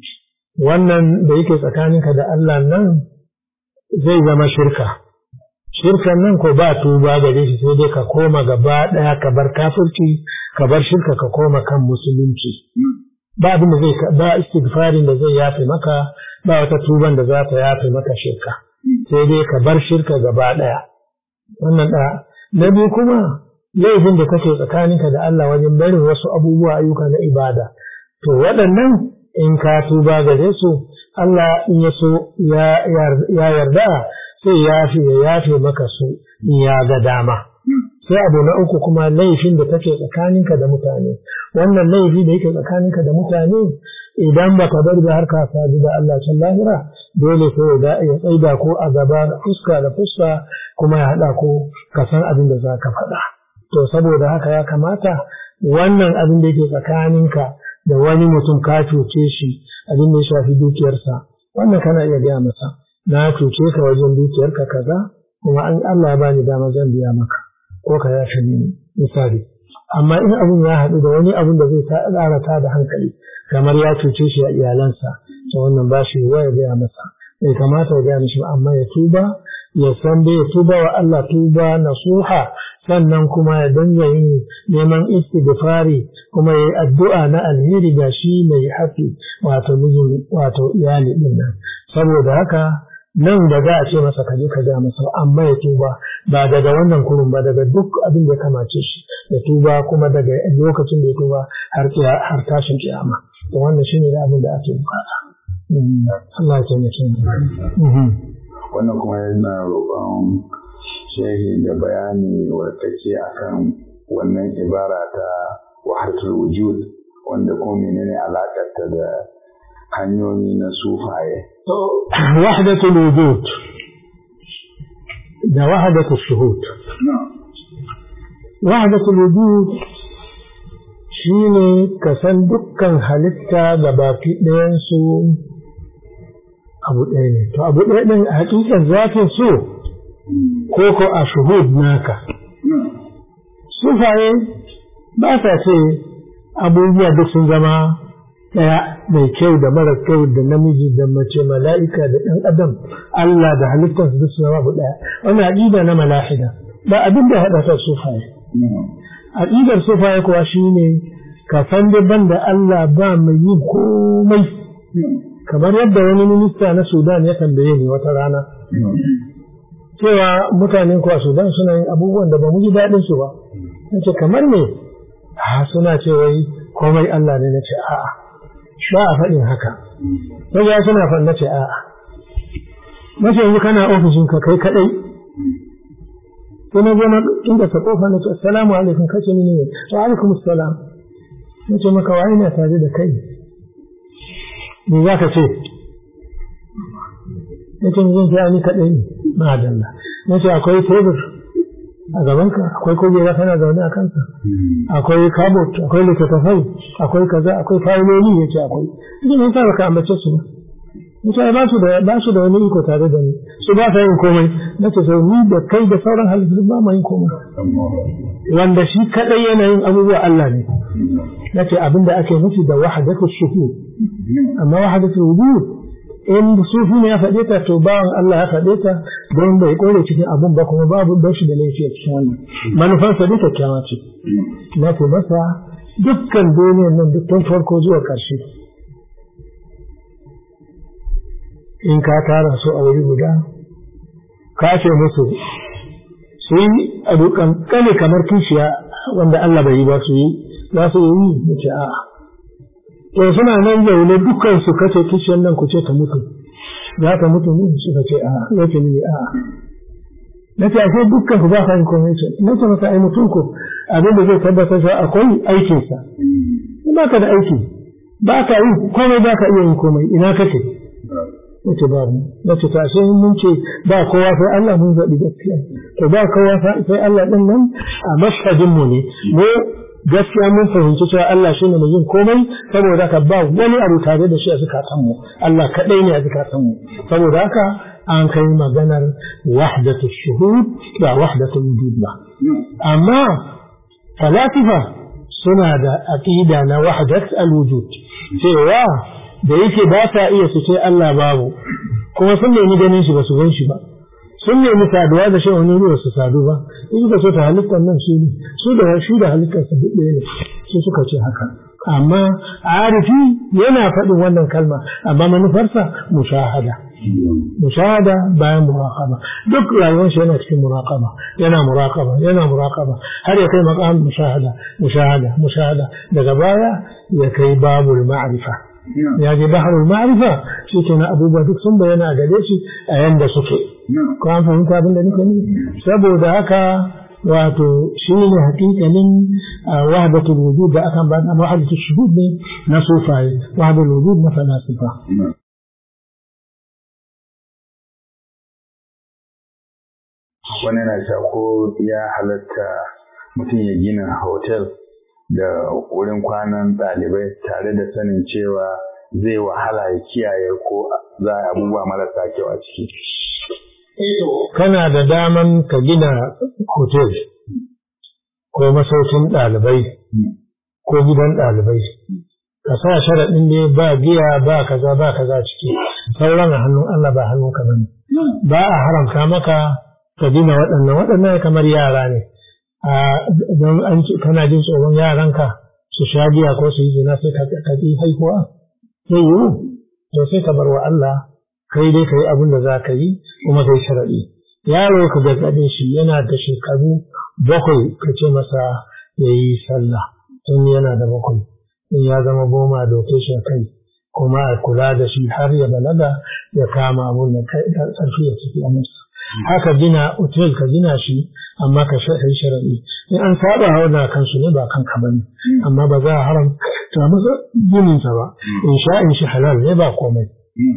C: Wannan da yake tsakaninka da Allah nan zai zama shirka. shirkan nan ko ba tuba gare shi sai dai ka koma gaba ɗaya ka bar kafirci ka bar shirka ka koma kan musulunci ba abin da zai ba istighfarin da zai yafe maka ba wata tuban da za ta yafe maka shirka sai dai ka bar shirka gaba ɗaya wannan ɗaya na biyu kuma laifin da kake tsakaninka da Allah wajen barin wasu abubuwa ayyuka na ibada to waɗannan in ka tuba gare su Allah in ya so ya yarda sai yafi ya yafe maka su in ya ga dama. Sai abu na uku kuma laifin da take tsakaninka da mutane. Wannan laifi da yake tsakaninka da mutane idan ba ka bar da har ka sadu da Allah can lahira dole sai ya tsaida ko a gaba da fuska da fuska kuma ya haɗa ko ka san abin da za ka faɗa. To saboda haka ya kamata wannan abin da yake tsakaninka da wani mutum ka cuce shi abin da ya shafi dukiyarsa wannan kana iya gaya masa na cuce ka wajen dukiyarka kaza kuma an Allah ya bani dama zan biya maka ko ka yafe ni misali amma in abun ya haɗu da wani abun da zai ƙara ta da hankali kamar ya cuce shi a iyalansa to wannan ba shi ya gaya masa bai kamata ya gaya mishi amma ya tuba ya san dai ya tuba wa Allah tuba nasuha sannan kuma ya danga yin neman istighfari kuma ya yi addu'a na alheri ga shi mai hafi wato mijin wato iyali din nan saboda haka nan da za a ce masa kaje ka ga masa amma ya tuba ba daga wannan kurun ba daga duk abin da ya kamace shi ya tuba kuma daga lokacin da ya tuba har har tashin kiyama to wannan shine da abin da ake bukata Allah ya taimake mu
A: wannan kuma yana roƙon shehi da bayani wadda take akan wannan ibara ta wahatul wujud wanda kuma menene alakarta da hanyoyi na sufaye
C: wahdatul wujud da wahdatul shuhud wahdatul wujud shine ka san dukkan halitta ga baki ɗayansu abu ɗaya ne to abu ɗaya ɗin hakikan zafin so ko ko a shuhud naka sufaye ba sa ce abubuwa duk sun zama ɗaya mai kyau da mara kyau da namiji da mace mala'ika da ɗan adam Allah da halittarsa duk sun zama abu ɗaya wannan aƙida na malahida ba abin da haɗa ta sufaye aƙidar sufaye kuwa shine ka san da ban da Allah ba mai yin komai kamar yadda wani minista na Sudan ya tambaye ni wata rana cewa mutanen kuwa Sudan suna yin abubuwan da ba mu ji daɗin su ba nace kamar me a suna ce wai komai Allah ne nace a'a ba a faɗin haka sai ya suna faɗin nace a'a nace yanzu kana ofishin ka kai kadai sai na zo na inda ta kofa nace assalamu alaikum kace ni ne wa alaikum assalam nace maka wa ina tare da kai me za ka ce ya ce zan ce ni kaɗai ne ma'adalla na ce akwai tebur a gabanka akwai kujera kana zaune a kansa akwai kabot akwai littattafai akwai kaza akwai fayiloli ya ce akwai ita ne sa baka ambace su ba mutane ba su da ba su da wani iko tare da ni su ba sa yin komai na ce sau ni da kai da sauran halittu ba ma yin komai wanda shi kadai yana yin abubuwa Allah ne na ce abin da ake nufi da wahadatul shuhud amma wahadatul wujud in sufi ne ya faɗe ta to bawan Allah ya faɗe ta don bai kore cikin abun ba kuma babu don shi da laifi a cikin wannan manufarsa duk kyakkyawa ce na ce masa dukkan duniyar nan duk tun farko zuwa ƙarshe in ka tara su a wuri guda ka ce musu su yi a dukan kane kamar kishiya wanda Allah bai yi ba su yi za su yi mu ce a'a to suna nan zaune dukkan su kace kishiyar nan ku ce ta mutu za ta mutu ne suka ce a'a yake ni a'a na ce ashe dukkan ku ba ka yin komai ce na ce masa ai mutum ku abin da zai tabbatar da akwai aikinsa ba ka da aiki ba ka yi komai ba ka iya yin komai ina kake nace ba mu nace ta sai mun ce ba kowa sai Allah mun zaɓi gaskiya to ba kowa sai Allah din nan a mashhadin mu ne mu gaskiya mun fahimci cewa Allah shine mai yin komai saboda haka ba wani abu tare da shi a zukatan mu Allah kadai ne a zukatan mu saboda haka an kai maganar wahdatul shuhud ba wahdatul wujud ba amma falasifa suna da aqida na wahdat al-wujud cewa da yake ba ta iya su ce Allah babu kuma sun nemi ganin shi ba su gan shi ba sun nemi saduwa da shi wani ruwa su sadu ba in suka so ta halittar nan su ne su da shi da halittar su duk ɗaya ne su suka ce haka amma arifi yana faɗin wannan kalma amma manufarsa mushahada mushahada bayan muraqaba duk rayuwar shi yana cikin muraqaba yana muraqaba yana muraqaba har ya kai maqam mushahada mushahada mushahada daga baya ya kai babul ma'rifa ya je baharul ma'rifa shi ke na abubuwa duk sun bayyana a gare shi a yanda suke ko an fahimta abin da nake nufi saboda haka wato shi ne hakikanin wahdatul wujud da akan ba wahdatul shuhud ne na sufaye wahdatul wujud na falasifa
A: wani na ko ya halatta mutum ya gina hotel da wurin kwanan ɗalibai tare da sanin cewa zai wahala ya kiyaye ko za a abubuwa marasa kyau a ciki.
C: Kana da daman ka gina hotel ko masaukin ɗalibai ko gidan ɗalibai. Ka sa sharaɗin ne ba giya ba kaza ba kaza ciki. Sauran a hannun Allah ba hannun ka bane. Ba a haramta maka ka gina waɗannan waɗannan kamar yara ne. Don an kana jin tsoron yaranka su sha giya ko su yi zina sai ka ƙi haihuwa. Sai yiwu, to sai ka bar wa Allah kai dai ka yi abin da za ka yi kuma kai sharaɗi. Yaro ka gargaɗe shi yana da shekaru bakwai ka ce masa ya yi sallah tun yana da bakwai. In ya zama goma doke shi kai kuma a kula da shi har ya balaga ya kama abun da ƙarfi ya tafi a masa. Haka gina otel ka gina shi amma ka yi sharaɗi. In an saba hauna kansu ne ba kanka ba ne amma ba za a haramta masa gininsa ba. In sha in shi halal ne ba komai.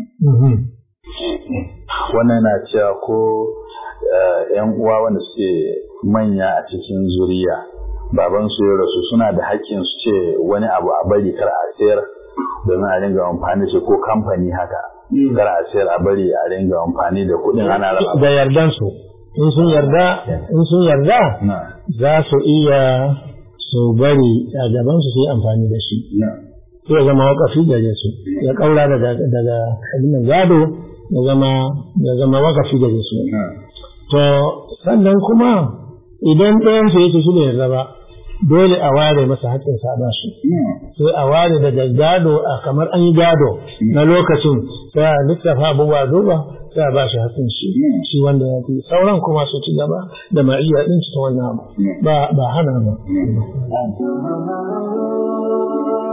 A: wannan na cewa ko yan uwa wanda suke manya a cikin zuriya baban su ya rasu suna da haƙƙin su ce wani abu a bari kar a sayar domin a ringa amfani da ko kamfani haka kar a sayar a bari a ringa amfani da kuɗin ana raba
C: da yardan su in sun yarda in sun yarda za su iya su bari a gaban su su yi amfani da shi sai ya zama wakafi gare su ya kaura daga daga abin gado ya zama ya zama wakafi gare su to sannan kuma idan ɗayan su yake shi ne yarda ba dole a ware masa haƙƙin sa ba shi sai a ware daga gado a kamar an yi gado na lokacin sai a lissafa abubuwa duba sai a ba shi haƙƙin shi shi wanda ya fi sauran kuma su ci gaba da ma'iyya ɗin ta wannan abu ba ba hana ba